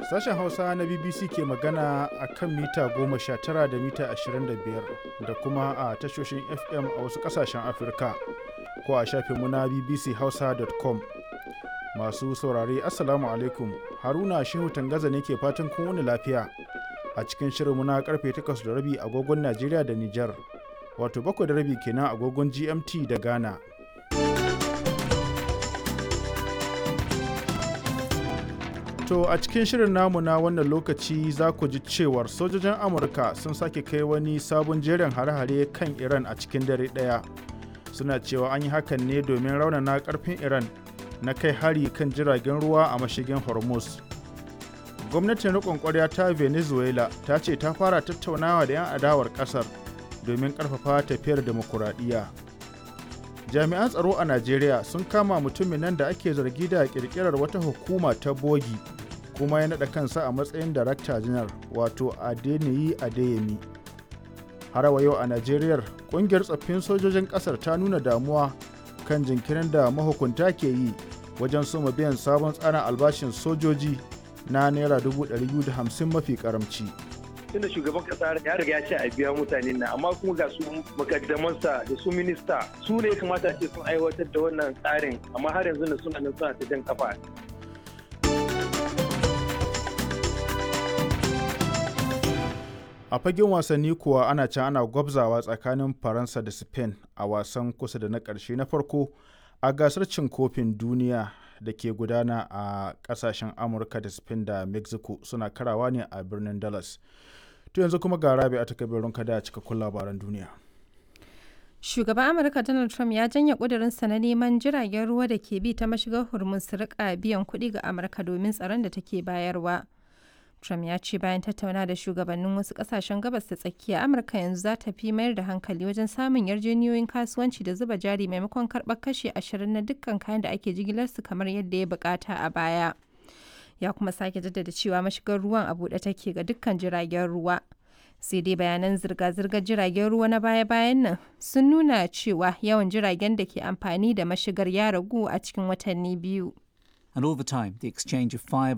Sashen Hausa na BBC ke magana a kan mita 19 da mita 25 da kuma a tashoshin FM a wasu ƙasashen Afirka ko a shafinmu na bbchausa.com. Masu saurare Assalamu alaikum Haruna Shehu Tangaza ne ke fatan kun wani lafiya a cikin shirinmu na karfe 8 da rabi agogon Najeriya da Nijar wato 7 da rabi kenan agogon GMT da Ghana. To a cikin shirin namu na wannan lokaci za ku ji cewar sojojin Amurka sun sake kai wani sabon jerin hare-hare kan Iran a cikin dare ɗaya. Suna cewa an yi hakan ne domin raunana ƙarfin Iran na kai hari kan jiragen ruwa a mashigin Hormuz. Gwamnatin riƙon ƙwarya ta Venezuela ta ce ta fara tattaunawa da 'yan adawar ƙasar domin ƙarfafa tafiyar demokuraɗiyya. Jami'an tsaro a Najeriya sun kama mutumin nan da ake zargi da ƙirƙirar wata hukuma ta bogi kuma ya naɗa kansa a matsayin darakta janar wato adeniyi adeyemi harawa yau a najeriya ƙungiyar tsoffin sojojin ƙasar ta nuna damuwa kan jinkirin da mahukunta ke yi wajen soma biyan sabon tsarin albashin sojoji na naira 250 mafi karamci tunda shugaban kasa ya riga ya ce a biya mutane na amma kuma ga su makaddamansa da su minista su ne kamata ce sun aiwatar da wannan tsarin amma har yanzu da suna nan suna ta jan kafa a fagen wasanni kuwa ana can ana gwabzawa tsakanin faransa da spain a wasan kusa da na ƙarshe na farko a gasar cin kofin duniya da ke gudana a ƙasashen amurka da spain da mexico suna karawa ne a birnin dallas to yanzu kuma ga rabi a takabirin kada a cikakkun labaran duniya Shugaban Amurka Donald Trump ya janye ƙudurinsa na neman jiragen ruwa da ke bi ta mashigar Hormuz su rika biyan kuɗi ga Amurka domin tsaron da take bayarwa. Trump ya ce bayan tattauna da shugabannin wasu kasashen gabas da tsakiya Amurka yanzu za ta fi mayar da hankali wajen samun yarjejeniyoyin kasuwanci da zuba jari maimakon karɓar kashe ashirin na dukkan kayan da ake jigilarsu kamar yadda ya bukata a baya. Ya kuma sake jaddada cewa mashigar ruwan a buɗe take ga dukkan jiragen ruwa. Sai dai bayanan zirga-zirgar jiragen ruwa na baya-bayan nan sun nuna cewa yawan jiragen da ke amfani da mashigar ya ragu a cikin watanni biyu. And all the time, the exchange of fire